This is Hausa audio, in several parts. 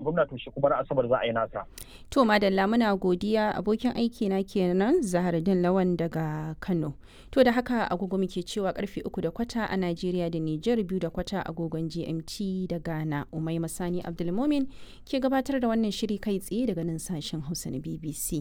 gwamna to shi kuma asabar za a yi nasa. To madalla muna godiya abokin aiki na kenan Zahardin Lawan daga Kano. To da haka agogo muke cewa karfe uku da kwata a Najeriya da Nijar biyu da kwata agogon GMT da Ghana. Umai Masani Abdulmomin ke gabatar da wannan shiri kai tsaye daga nan sashen Hausa na BBC.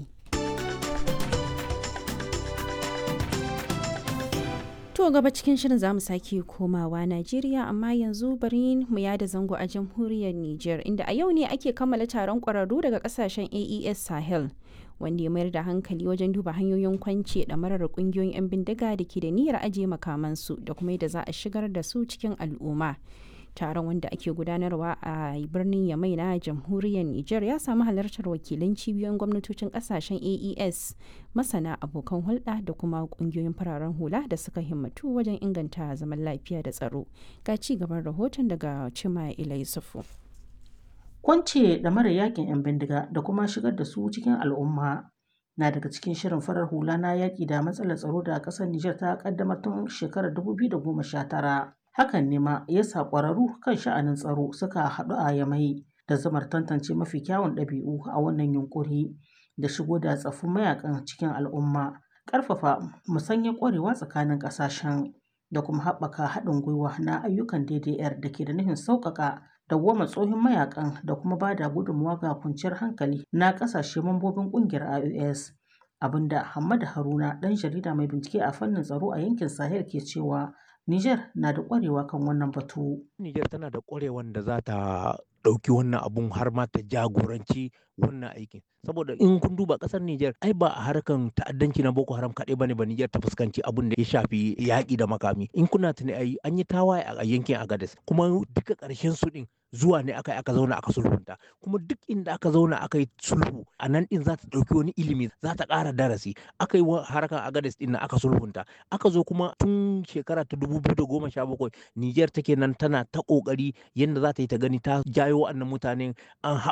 To gaba cikin shirin zamu sake komawa Najeriya amma yanzu bari mu yada zango a jamhuriyar Nijar inda a yau ne ake kammala taron ƙwararru daga ƙasashen AES Sahel wanda ya mayar da hankali wajen duba hanyoyin kwance da marar ƙungiyoyin 'yan bindiga da ke da niyyar ajiye makamansu da kuma yadda za a shigar da su cikin al'umma. taron wanda ake gudanarwa a birnin yamai na jamhuriyar niger ya samu halartar wakilan cibiyoyin gwamnatocin kasashen aes masana abokan hulɗa da kuma ƙungiyoyin fararen hula da suka himmatu wajen inganta zaman lafiya da tsaro ga ci gaban rahoton daga cima ilai sufu kwance da mara yakin 'yan bindiga da kuma shigar da su cikin al'umma na daga cikin shirin farar hula na yaƙi da matsalar tsaro da ƙasar Nijar ta ƙaddamar tun shekarar 2019 hakan ne ma ya sa ƙwararru kan sha'anin tsaro suka haɗu a yamai da zamar tantance mafi kyawun ɗabi'u a wannan yunkuri da shigo da tsaffin mayakan cikin al'umma ƙarfafa musanyar ƙwarewa tsakanin ƙasashen da kuma haɓaka haɗin gwiwa na ayyukan DDR da ke da nufin sauƙaƙa dawwama tsohon mayakan da kuma ba da gudunmawa ga kwanciyar hankali na ƙasashe mambobin ƙungiyar IOS abinda Hamad Haruna ɗan jarida mai bincike a fannin tsaro a yankin Sahel ke cewa Niger na da ƙwarewa kan wannan batu. Niger tana da ƙwarewan da za ta ɗauki wannan abun har ma ta jagoranci wannan aikin. Saboda in kun duba ƙasar Niger ai ba a harkan ta'addanci na Boko Haram kaɗai bane ba Niger ta fuskanci abun da ya shafi yaƙi da makami. In kuna tuni ai an yi tawaye a yankin Agadez kuma duka ƙarshen su ɗin zuwa ne aka aka zauna aka sulhunta kuma duk inda aka zauna aka yi sulhu a nan din za ta ɗauki wani ilimi za ta ƙara darasi aka yi harkar agades din aka sulhunta aka zo kuma tun shekara ta dubu biyu da goma sha bakwai niger take nan tana ta ƙoƙari yadda za ta yi ta gani ta jayo wa'annan mutanen an